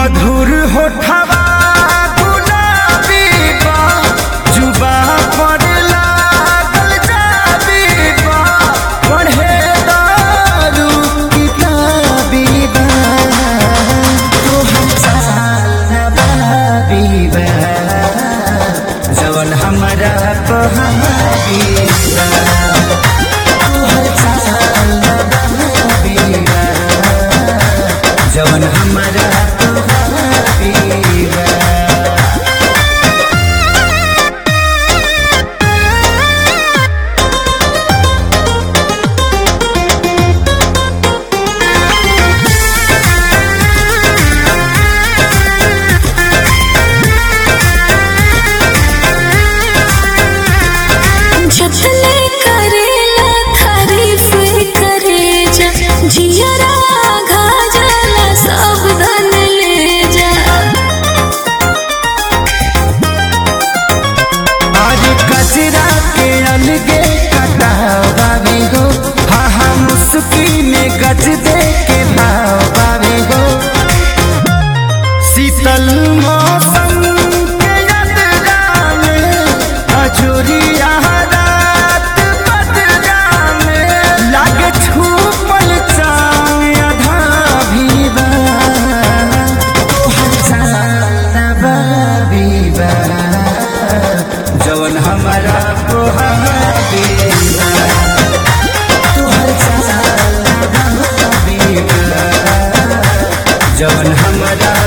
मधुर होठवा गुलाबी बा जुबा पर लागल जाबी बा पढ़े दारू किताबी बा तोहर चाल नवाबी बा जवन हमरा कहाबी बा तोहर चाल नवाबी बा जवन हमरा कहाबी बा जतने करेला तारीफ करे जा जियरा घाजला सब धन ले जा आज कचरा के अलगे कटावावे हो हाँ हाँ मुस्की में गज दे के भावावे हो शीतल मौसम के यात्रा में अजोरिया रात बदरा में लागे छूपल चाँद आधा भी बा तोहर चाँद बा जवन हमारा कोहाबी तुहर चाल जवन हमारा